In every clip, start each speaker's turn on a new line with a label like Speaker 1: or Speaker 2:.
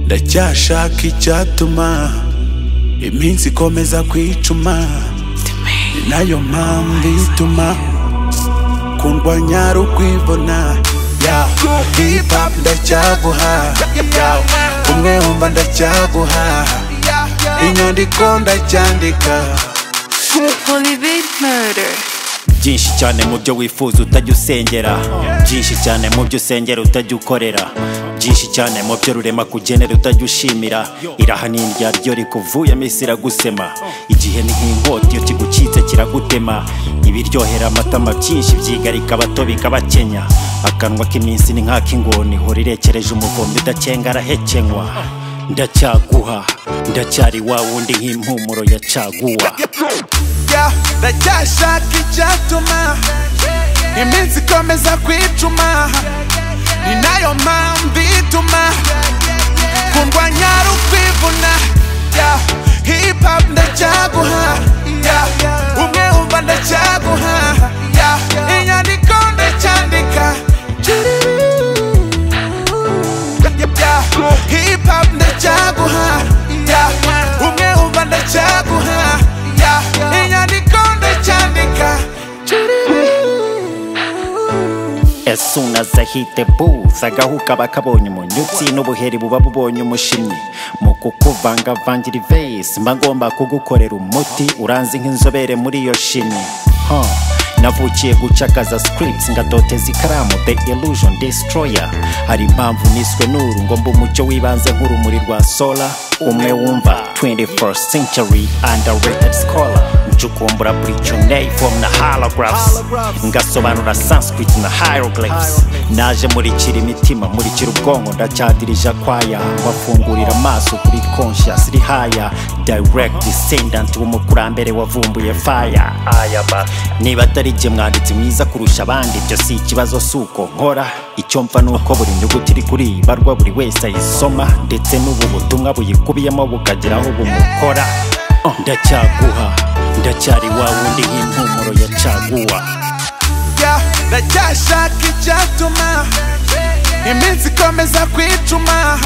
Speaker 1: byashaka icyatuma iminsi ikomeza kwicuma ni nayo mpamvu ituma kundwanya rukwibona ya hip hop ndacyaguha ya umwe wumva ndacyaguha inyandiko ndacyandika
Speaker 2: Holy Big Murder.
Speaker 3: byinshi cyane mu byo wifuza utajya usengera byinshi cyane mu byo usengera utajya ukorera byinshi cyane mu byo rurema kugenera utajya ushimira iraha ni irya ryo rikuvuyemo isi iragusema igihe ni nk'inkota iyo kigucitse kiragutema ibiryohera amatama byinshi byigarika abato bikabakenya akanwa k'iminsi ni nk'ak'ingoni ihora irekereje umukombe udakenga arahekenywa ndacyaguha ndacyari wa wundi nk'impumuro ya caguwa
Speaker 1: ya ndacyashaka icyatuma iminsi ikomeza kwicuma ni nayo mpamvu ituma kundwanya rukwivuna ya hip hop ndacyaguha ya umwe wumva ndacyaguha ya inyandiko ndacyandika ya hip hop ndacyaguha ya umwe wumva ndacyaguha ya inyandiko ndacyandika
Speaker 3: As soon as I hit the booth agahuka bakabonye umunyutsi n'ubuheri buba bubonye umushimyi mu kukuvangavangira ivesi mba ngomba kugukorera umuti uranzi nk'inzobere muri iyo shimi Huh. navukiye gucakaza scripts ngadoteza ikaramu the illusion destroyer hari impamvu niswe n'uru ngo mba umucyo w'ibanze nk'urumuri rwa sola umwe wumva 21st century underrated scholar ncukumbura buricyonei from na halographs ngasobanura sanskrit na hieroglyphs naje murikira imitima murikira ubwonko ndacyadirije akwaya mbafungurira amaso kuri conscious rihaya direct descendant w'umukurambere wavumbuye fire aya ba niba atari jye mwanditsi mwiza kurusha abandi ibyo si ikibazo si uko nkora icyo mfa ni uko buri nyuguti iri kuri iyi barwa buri wese ayisoma ndetse n'ubu butumwa buyikubiyemo bukagira aho bumukora ndacyaguha ndacyari wa wundi nk'impumuro ya caguwa
Speaker 1: ya ndacyashaka icyatuma iminsi ikomeza kwicuma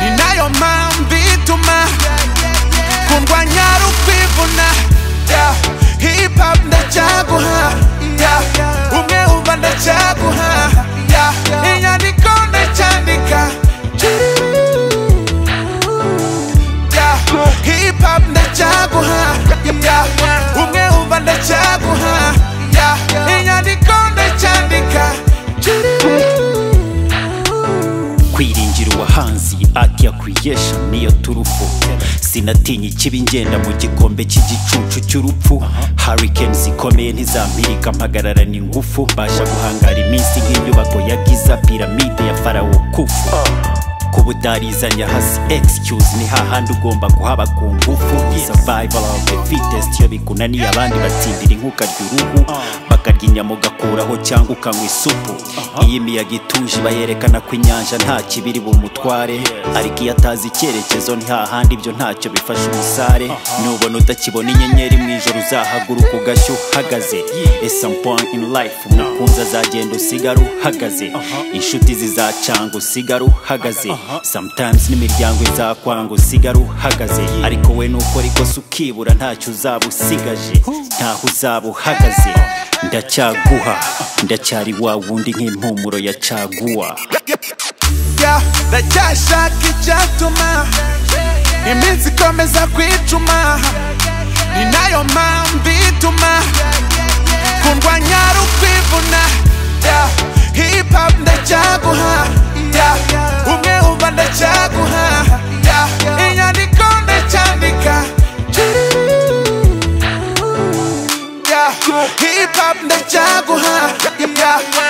Speaker 1: ni nayo mpamvu ituma kundwanya rukwivuna ya hip hop ndacyaguha ya umwe wumva ndacyaguha ya inyandiko ndacyandika ya hip hop ndacyaguha ya umwe wumva ndacyaguha ya inyandiko ndacyandika
Speaker 3: kwiringira uwahanzi ati ya creation niyo turufu sinatinya ikibi ngenda mu gikombe cy'igicucu cy'urupfu hurricane zikomeye ntizampirika mpagararana ingufu mbasha guhangara iminsi nk'inyubako ya giza piramide ya farawo kufu kuba utarizanya hasi excuse ni hahandi ugomba kuhaba ku ngufu survival of the fittest iyo bikunaniye abandi batsindira inkuka ry'uruhu bakarya inyama ugakuraho cyangwa ukanywa isupu iyo imiyaga ituje iba yerekana ko inyanja nta kibiri bumutware ariko iyo atazi icyerekezo ntihahandi ibyo ntacyo bifasha umusare nubona utakibona inyenyeri mu ijoro uzahaguruka ugashya uhagaze ese point in life umukunzi azagenda usigara uhagaze inshuti zizacanga usigara uhagaze sometimes n'imiryango izakwanga usigara uhagaze ariko we nukora ikosa ukibura ntacyo uzaba usigaje ntaho uzaba uhagaze ndacyaguha ndacyari wa wundi nk'impumuro ya caguwa
Speaker 1: ya ndacyashaka icyatuma iminsi ikomeza kwicuma ni nayo mpamvu ituma kundwanya rukwivuna ya hip hop ndacyaguha ya umwe wumva ndacyaguha ya inyandiko ndacyandika ya hip hop ndacyaguha ya